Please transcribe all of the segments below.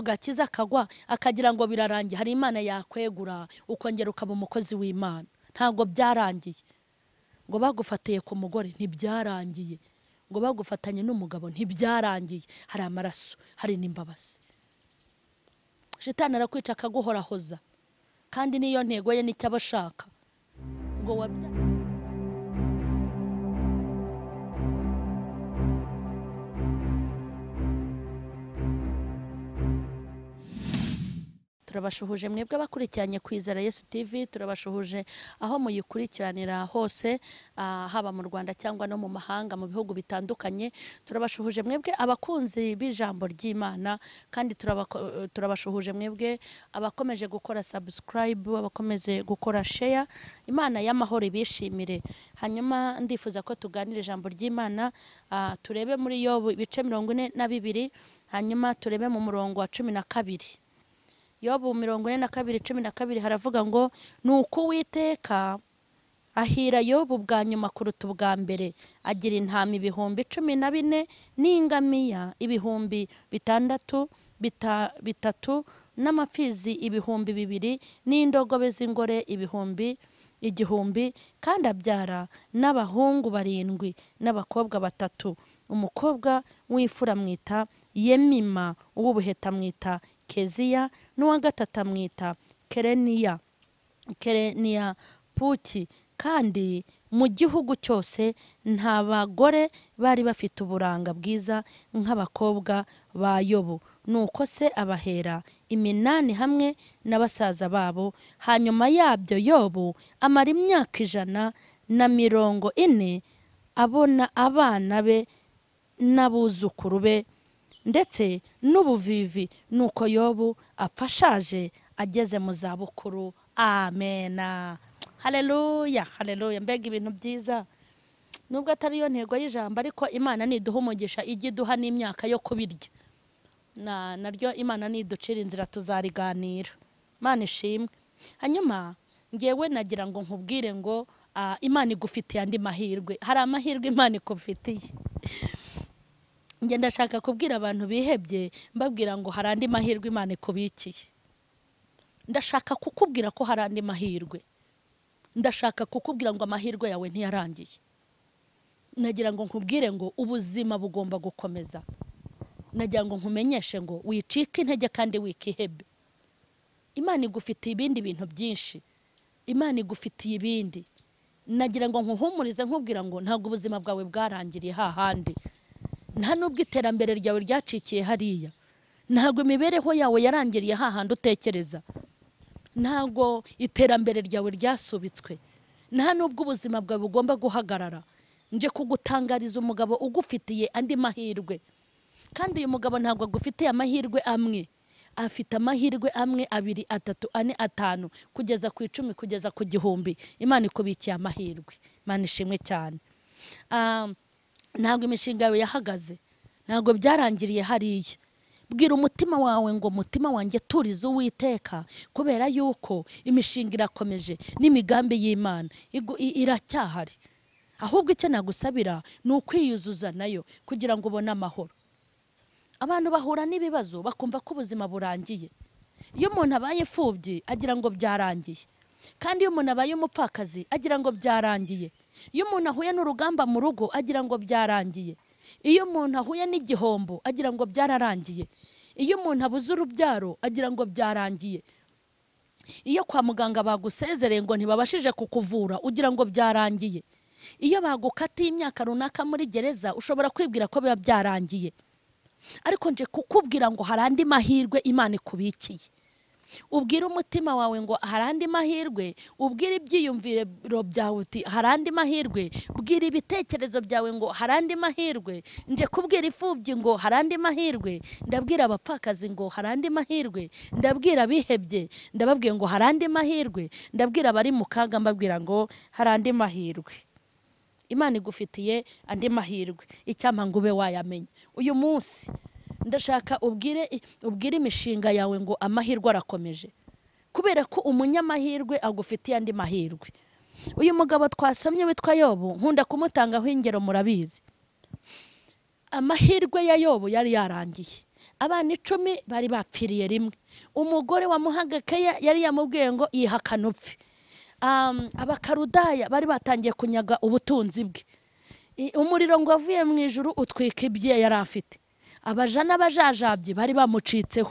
gakiza akagwa akagira ngo birarangiye hari imana yakwegura ukongera ukaba umukozi w'imana ntabwo byarangiye ngo bagufatiye ku mugore ntibyarangiye ngo bagufatanye n'umugabo ntibyarangiye hari amaraso hari n'imbabazi shitani arakwica akaguhorahoza kandi niyo ntego ye nicyo aba ashaka ngo wabyaye turabashuhuje mwebwe abakurikiranye kwizera yesu tv turabashuhuje aho muyikurikiranira hose ah, haba mu rwanda cyangwa no mu mahanga mu bihugu bitandukanye turabashuhuje mwebwe abakunzi b'ijambo ry'imana kandi turabako- turabashuhuje mwebwe abakomeje gukora subscribe abakomeje gukora share imana y'amahoro ibishimire hanyuma ndifuza ko tuganira ijambo ry'imana ah, turebe muri yo ibice mirongo ine na bibiri hanyuma turebe mu murongo wa cumi na kabiri yobu mirongo ine na kabiri cumi na kabiri haravuga ngo ni uko uwiteka ahira yobu bwa nyuma kuruta ubwa mbere agira intama ibihumbi cumi na bine n'ingamiya ibihumbi bitandatu bita- bitatu n'amapfizi ibihumbi bibiri n'indogobe z'ingore ibihumbi igihumbi kandi abyara n'abahungu barindwi n'abakobwa batatu umukobwa w'imfura amwita yemima uw'ubuheta amwita keziya n'uwa gatatu amwita kereniya kereniya puki kandi mu gihugu cyose nta bagore bari bafite uburanga bwiza nk'abakobwa ba yobu nuko se abahera iminani hamwe na basaza babo hanyuma yabyo yobu amara imyaka ijana na mirongo ine abona abana be n'abuzukuru be ndetse n'ubuvivi nuko yobu apfashaje ageze mu zabukuru amena hareruya hareruya mbega ibintu byiza nubwo atari yo ntego y'ijambo ariko imana niduha umugisha ijya iduha n'imyaka yo kubirya na naryo imana niducira inzira tuzariganira imana ishimwe hanyuma ngewe nagira ngo nkubwire ngo ah, imana igufitiye andi mahirwe hari amahirwe imana ikufitiye njye ndashaka kubwira abantu bihebye mbabwira ngo hari andi mahirwe imana ikubikiye ndashaka kukubwira ko hari andi mahirwe ndashaka kukubwira ngo amahirwe yawe ntiyarangiye nagira ngo nkubwire ngo ubuzima bugomba gukomeza nagira ngo nkumenyeshe ngo wicike intege kandi wikihebe imana igufitiye ibindi bintu byinshi imana igufitiye ibindi nagira ngo nkuhumurize nkubwira ngo ntabwo ubuzima bwawe bwarangiriye hahandi nta n'ubwo iterambere ryawe ryacikiye hariya ntabwo imibereho yawe yarangiriye hahandi utekereza ntabwo iterambere ryawe ryasubitswe nta n'ubwo ubuzima bwawe bugomba guhagarara nje kugutangariza umugabo ugufitiye andi mahirwe kandi uyu mugabo ntabwo agufitiye amahirwe amwe afite amahirwe amwe abiri atatu ane atanu kugeza ku icumi kugeza ku gihumbi imana ikubikiye amahirwe imana ishimwe cyane Ah, ntabwo imishinga yawe yahagaze ntabwo byarangiriye hariya bwira umutima wawe ngo umutima wanjye turize uwiteka kubera yuko imishinga irakomeje n'imigambi y'imana igu- i- iracyahari ahubwo icyo nagusabira ni ukwiyuzuza nayo kugira ngo ubone amahoro abantu bahura n'ibibazo bakumva ko ubuzima burangiye iyo umuntu abaye imfubyi agira ngo byarangiye kandi iyo umuntu abaye umupfakazi agira ngo byarangiye iyo umuntu ahuye n'urugamba mu rugo agira ngo byarangiye iyo umuntu ahuye n'igihombo agira ngo byararangiye iyo umuntu abuze urubyaro agira ngo byarangiye iyo kwa muganga bagusezereye ngo ntibabashije kukuvura ugira ngo byarangiye iyo bagukatiye imyaka runaka muri gereza ushobora kwibwira ko biba byarangiye ariko nje kukubwira ngo hari andi mahirwe imana ikubikiye ubwire umutima wawe ngo hari andi mahirwe ubwire ibyiyumviro byawe uti hari andi mahirwe bwira ibitekerezo byawe ngo hari andi mahirwe nje kubwira imfubyi ngo hari andi mahirwe ndabwira abapfakazi ngo hari andi mahirwe ndabwira abihebye ndababwiye ngo hari andi mahirwe ndabwira abari mu kaga mbabwira ngo hari andi mahirwe imana igufitiye andi mahirwe icyampa ngo ube wayamenya uyu munsi ndashaka ubwire ubwire imishinga yawe ngo amahirwe arakomeje kubera ko umunyamahirwe agufitiye andi mahirwe uyu mugabo twasomye witwa yobu nkunda kumutangaho ingero murabizi amahirwe ya yobu yari yarangiye abana icumi bari bapfiriye rimwe umugore wamuhaga keya yari yamubwiye ngo yihakane upfe Um, abakarudaya bari batangiye kunyaga ubutunzi bwe I- umuriro ngo wavuye mu ijuru utwika ibye yari afite abaja n'abajajabye bari bamucitseho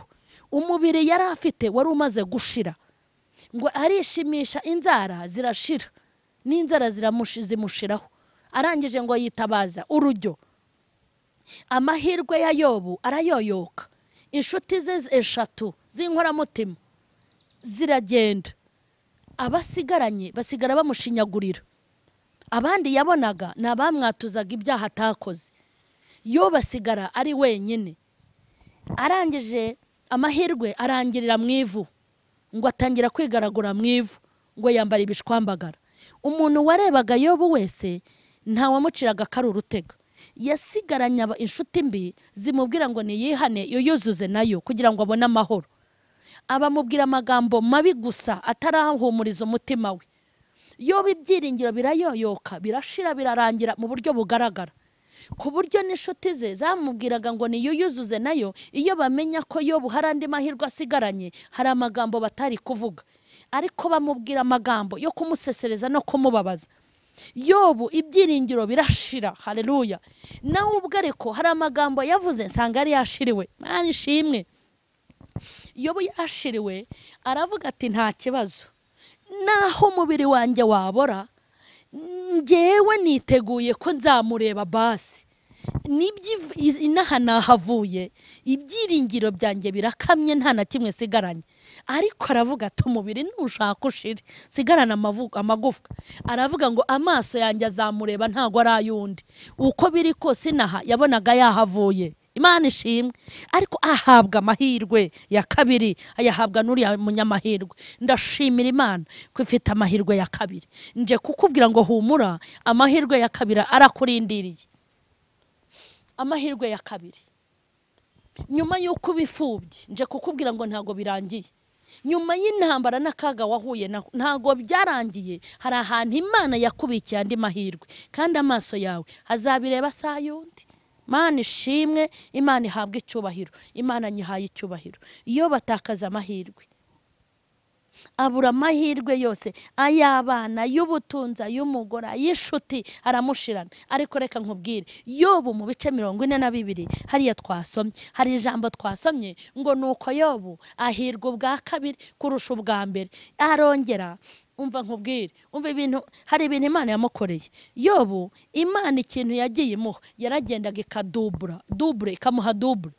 umubiri yari afite wari umaze gushira ngo arishimisha inzara zirashira n'inzara ziramushi- zimushiraho arangije ngo yitabaza urujyo amahirwe ya yobu arayoyoka inshuti ze eshatu z'inkoramutima ziragenda abasigaranye basigara bamushinyagurira abandi yabonaga ni abamwatuzaga ibyaha atakoze yo basigara ari wenyine arangije amahirwe arangirira mu ivu ngo atangira kwigaragura mu ivu ngo yambara ibishwambagara umuntu warebaga yobu wese ntawamuciraga ko ari urutega yasigaranye aba- inshuti mbi zimubwira ngo niyihane yuyuzuze nayo kugira ngo abone amahoro abamubwira amagambo mabi gusa atarahumuriza umutima we yoba ibyiringiro birayoyoka birashira birarangira mu buryo bugaragara ku buryo n'inshuti ze zamubwiraga ngo niyuyuzuze nayo iyo bamenya ko yobu hari andi mahirwe asigaranye hari amagambo batari kuvuga ariko bamubwira amagambo yo kumusesereza no kumubabaza yobu ibyiringiro birashira hareruya nawe ubwo ariko hari amagambo yavuze nsanga yari yashiriwe mwana ishimwe yobu yashiriwe aravuga ati nta kibazo naho umubiri wanjye wabora ngewe niteguye ko nzamureba basi nibyo iv- inaha nahavuye ibyiringiro byanjye birakamye nta na kimwe sigaranye ariko aravuga ati umubiri ntushaka ushire sigarana amavu- amagufwa aravuga ngo amaso yanjye azamureba ntago ari ay'undi uko biri kose inaha yabonaga yahavuye imana ishimwe ariko ahabwa amahirwe ya kabiri ayahabwa n'uriya munyamahirwe ndashimira imana ko ifite amahirwe ya kabiri nje kukubwira ngo humura amahirwe ya kabiri arakurindiriye amahirwe ya kabiri nyuma y'uko ubifubye nje kukubwira ngo ntabwo birangiye nyuma y'intambara n'akaga wahuye nako ntabwo byarangiye hari ahantu imana yakubikiye andi mahirwe kandi amaso yawe hazabireba saa y'undi imana ishimwe imana ihabwa icyubahiro imana nyihaye icyubahiro iyo batakaza amahirwe abura amahirwe yose ay'abana ay'ubutunzi ay'umugore ay'inshuti aramushirana ariko reka nkubwire yobu mu bice mirongo ine na bibiri hariya twasomye hari ijambo twasomye ngo ni uko yobu ahirwa ubwa kabiri kurusha ubwa mbere arongera umva nkubwire umva ibintu hari ibintu imana yamukoreye yobu imana ikintu yagiye imuha yaragendaga ikadubura dubure ikamuha dubure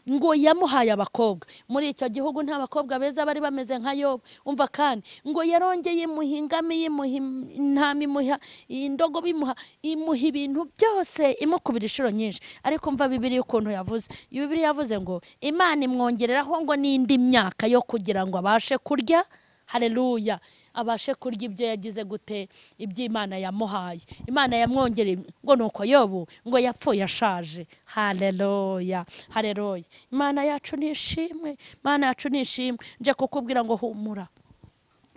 ngo yamuhaye abakobwa muri icyo gihugu nta bakobwa beza bari bameze nka yobu umva kandi ngo yarongeye imuha ingami imuha im- intama imuha indogobe imuha imuha ibintu byose imukubira inshuro nyinshi ariko umva bibiri ukuntu yavuze bibiri yavuze ngo imana imwongereraho ngo n'indi myaka yo kugira ngo abashe kurya hareruya abashe kurya ibyo yagize gute ibyo imana yamuhaye imana yamwongereye ngo ni uko yobu ngo yapfuye ashaje hareruya hareruya imana yacu ni ishimwe imana yacu ni ishimwe nje kukubwira ngo humura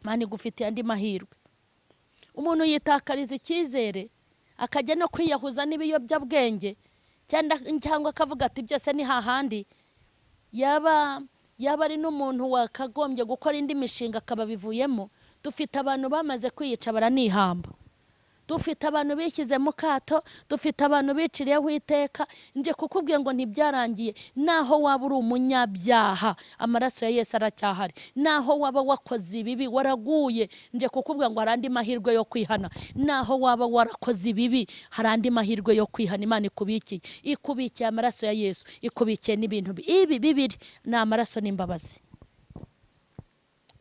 imana igufitiye andi mahirwe umuntu yitakariza icyizere akajya no kwiyahuza n'ibiyobyabwenge cyangwa- cyangwa akavuga ati byose ni hahandi yaba yaba ari n'umuntu wakagombye gukora indi mishinga akababivuyemo dufite abantu bamaze kwiyica baranihamba dufite abantu bishyize mu kato dufite abantu biciriyeho iteka nje kukubwira ngo ntibyarangiye naho waba uri umunyabyaha amaraso ya yesu aracyahari naho waba wakoze ibibi waraguye nje kukubwira ngo hari andi mahirwe yo kwihana naho waba warakoze ibibi hari andi mahirwe yo kwihana imana ikubikiye ikubikiye amaraso ya yesu ikubikiye n'ibintu bi- ibi bibiri ni amaraso n'imbabazi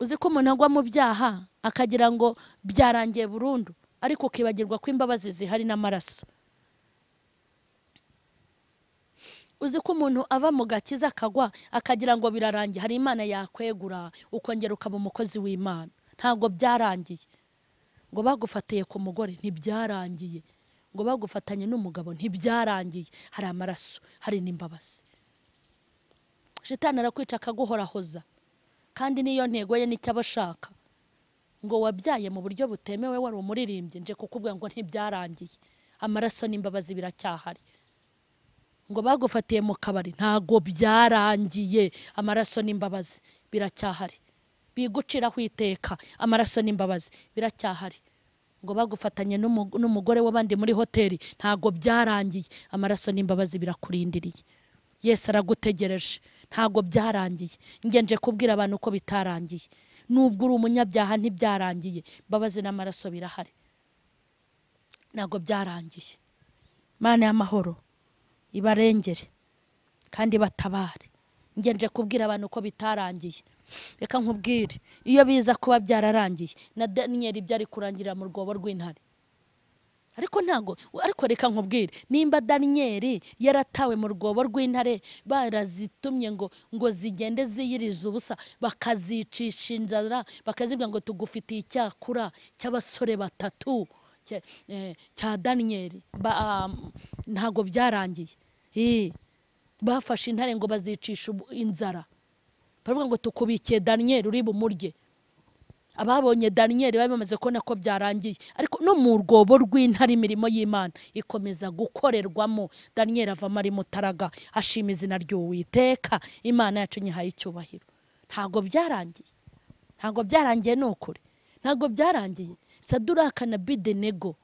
uzi ko umuntu agwa mu byaha akagira ngo byarangiye burundu ariko ukibagirwa ko imbabazi zihari n'amaraso uzi ko umuntu ava mu gakiza akagwa akagira ngo birarangiye hari imana yakwegura ukongera ukaba umukozi w'imana ntabwo byarangiye ngo bagufatiye ku mugore ntibyarangiye ngo bagufatanye n'umugabo ntibyarangiye hari amaraso hari n'imbabazi shitani arakwica akaguhorahoza kandi niyo ntego ye nicyo aba ashaka ngo wabyaye mu buryo butemewe wari umuririmbyi nje kukubwira ngo ntibyarangiye amaraso n'imbabazi biracyahari ngo bagufatiye mu kabari ntago byarangiye amaraso n'imbabazi biracyahari biguciraho iteka amaraso n'imbabazi biracyahari ngo bagufatanye n'umu- n'umugore w'abandi muri hoteli ntago byarangiye amaraso n'imbabazi birakurindiriye yesu aragutegereje ntago byarangiye ngenje kubwira abantu ko bitarangiye nubwo uri umunyabyaha ntibyarangiye imbabazi n'amaraso birahari ntago byarangiye mana y'amahoro ibarengere kandi batabare ngenje kubwira abantu ko bitarangiye reka nkubwire iyo biza kuba byararangiye na daniyeli byari kurangirira mu rwobo rw'intare ariko ntago ariko reka nkubwire nimba daniyeli yaratawe mu rwobo rw'intare barazitumye ngo ngo zigende ziyiriza ubusa bakazicisha inzara bakazibwira ngo tugufitiye icyakura cy'abasore batatu cya- eh, cya daniyeli Ba- ah, ntago byarangiye Ih, bafashe intare ngo bazicisha ubu- inzara baravuga ngo tukubikiye daniyeli uri bumurye ababonye daniyeli bari bamaze kubona ko byarangiye ariko no mu rwobo rw'intare imirimo y'imana ikomeza gukorerwamo daniyeli avamo ari mutaraga ashima izina ry'uwiteka imana yacu nyihaye icyubahiro ntago byarangiye ntago byarangiye ni ukuri ntago byarangiye saduraka na bidenego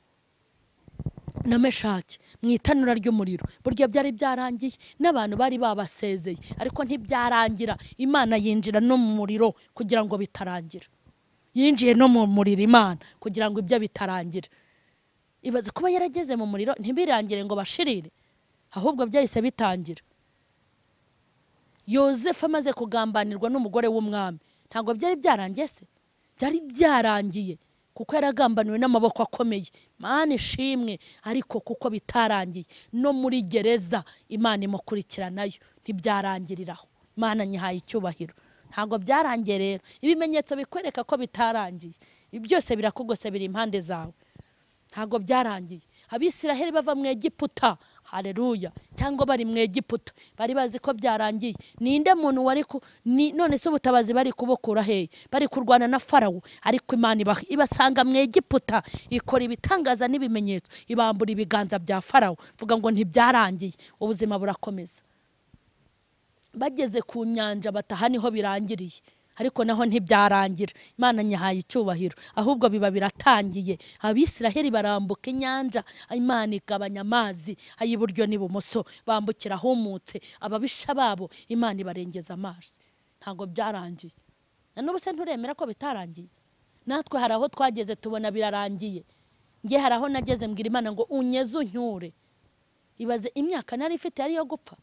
na meshaki mu itanura ry'umuriro burya byari byarangiye n'abantu bari babasezeye ariko ntibyarangira imana yinjira no mu muriro kugira ngo bitarangira yinjiye no mu muriro imana kugira ngo ibyo bitarangira ibaze kuba yarageze mu muriro ntibirangire ngo bashirire ahubwo byahise bitangira yosefu amaze kugambanirwa n'umugore w'umwami ntabwo byari byarangiye se byari byarangiye kuko yaragambaniwe n'amaboko akomeye mana ishimwe ariko kuko bitarangiye no muri gereza imana imukurikiranayo ntibyarangiriraho imana nyihaye icyubahiro ntabwo byarangiye rero ibimenyetso bikwereka ko bitarangiye ibi byose birakugose biri impande zawe ntabwo byarangiye abisiraheli bava mu egiputa hareruya cyangwa bari mu egiputa bari bazi ko byarangiye ninde muntu wari ku ni- none se ubutabazi bari kubukura hehe bari kurwana na farawo ariko imana iba- ibasanga mu egiputa ikora ibitangaza n'ibimenyetso ibambura ibiganza bya farawo vuga ngo ntibyarangiye ubuzima burakomeza bageze ku nyanja bataha niho birangiriye ariko naho ntibyarangira imana nyahaye icyubahiro ahubwo biba biratangiye abisiraheli barambuka inyanja imana igabanya amazi ay'iburyo n'ibumoso bambukira ahumutse ababisha babo imana ibarengeza amazi ntabwo byarangiye na n'ubu se nturemera ko bitarangiye natwe hari aho twageze tubona birarangiye nge hari aho nageze mbwira imana ngo unyeze unyure ibaze imyaka nari ifite yari iyo gupfa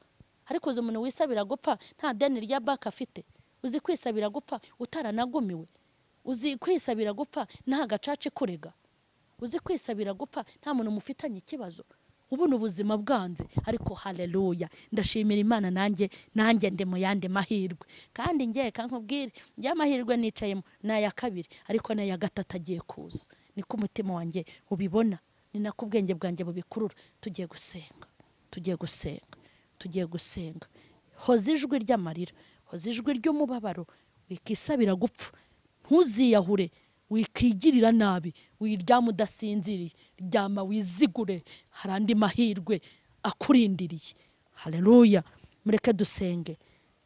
ariko uzi umuntu wisabira gupfa nta deni rya banki afite uzi kwisabira gupfa utaranagumiwe uzi kwisabira gupfa nta gacaca ikurega uzi kwisabira gupfa nta muntu mufitanye ikibazo ubu ni ubuzima bwanze ariko haleluya ndashimira imana nanjye nanjye ndi mu yandi mahirwe kandi ngewe kankubwire ya mahirwe nicayemo ni aya kabiri ariko n'aya gatatu agiye kuza niko umutima wanjye ubibona ni nako ubwenge bwanjye bubikurura tugiye gusenga tugiye gusenga tugiye gusenga hoza ijwi ry'amarira hoza ijwi ry'umubabaro wikisabira gupfa ntuziyahure wikigirira nabi wiryama udasinziriye ryama wizigure hari andi mahirwe akurindiriye hareruya mureke dusenge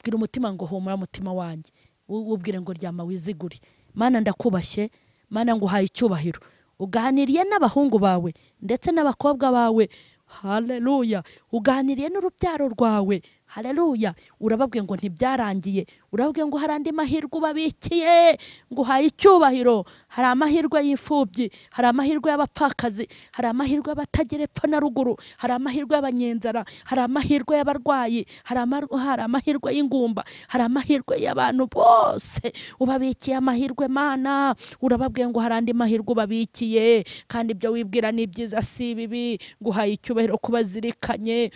bwira umutima ngo humura mutima wanjye Wu- wubwire ngo ryama wizigure mana ndakubashye mana nguhaye icyubahiro uganiriye n'abahungu bawe ndetse n'abakobwa bawe haleluya uganiriye n'urubyaro rwawe haleluya urababwiye ngo ntibyarangiye urababwiye ngo hari andi mahirwe ubabikiye ngo uhaye icyubahiro hari amahirwe y'imfubyi hari amahirwe y'abapfakazi hari amahirwe y'abatagira epfo na ruguru hari amahirwe y'abanyenzara hari amahirwe y'abarwayi hari ama- hari amahirwe y'ingumba hari amahirwe y'abantu bose ubabikiye amahirwe mana urababwiye ngo hari andi mahirwe ubabikiye kandi ibyo wibwira ni byiza si bibi nguhaye icyubahiro kubazirikanye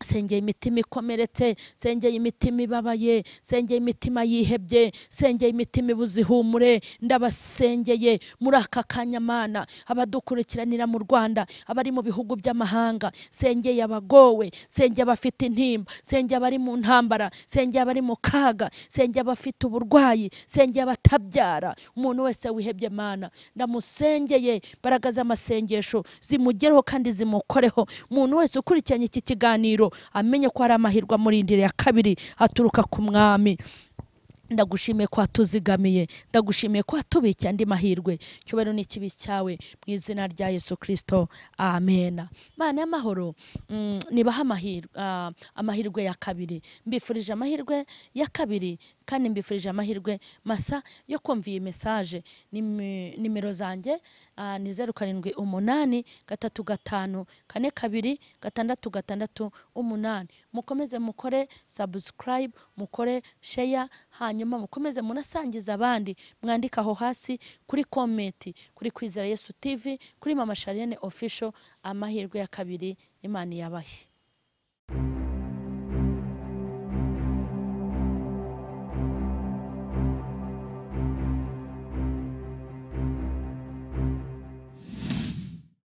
sengeye imitima ikomeretse sengeye imitima ibabaye sengeye imitima yihebye sengeye imitima ibuze ihumure ndabasengeye muri aka kanya mana abadukurikiranira mu rwanda abari mu bihugu by'amahanga sengeye abagowe sengeye abafite intimba sengeye abari mu ntambara sengeye abari mu kaga sengeye abafite uburwayi sengeye abatabyara umuntu wese wihebye mana ndamusengeye imbaraga z'amasengesho zimugereho kandi zimukoreho umuntu wese ukurikiranye iki kiganiro rero amenye ko hari amahirwe amurindira ya kabiri aturuka ku mwami ndagushimiye ko watuzigamiye ndagushimiye ko watubikiye andi mahirwe cyubahiro ni ikibi cyawe mu izina rya yesu kirisito amena mana y'amahoro mm, nibaha amahirwe ah, amahirwe ya kabiri mbifurije amahirwe ya kabiri kandi mbifurije amahirwe masa yo kumva iyi mesaje Nimi- nimero zanjye ah, ni zeru karindwi umunani gatatu gatanu kane kabiri gatandatu gatandatu umunani mukomeze mukore sabusikarayibu mukore sheya hanyuma mukomeze munasangize abandi mwandike aho hasi kuri komenti kuri kwizera yesu tv kuri mama shariyene ofisho amahirwe ya kabiri imana yabahe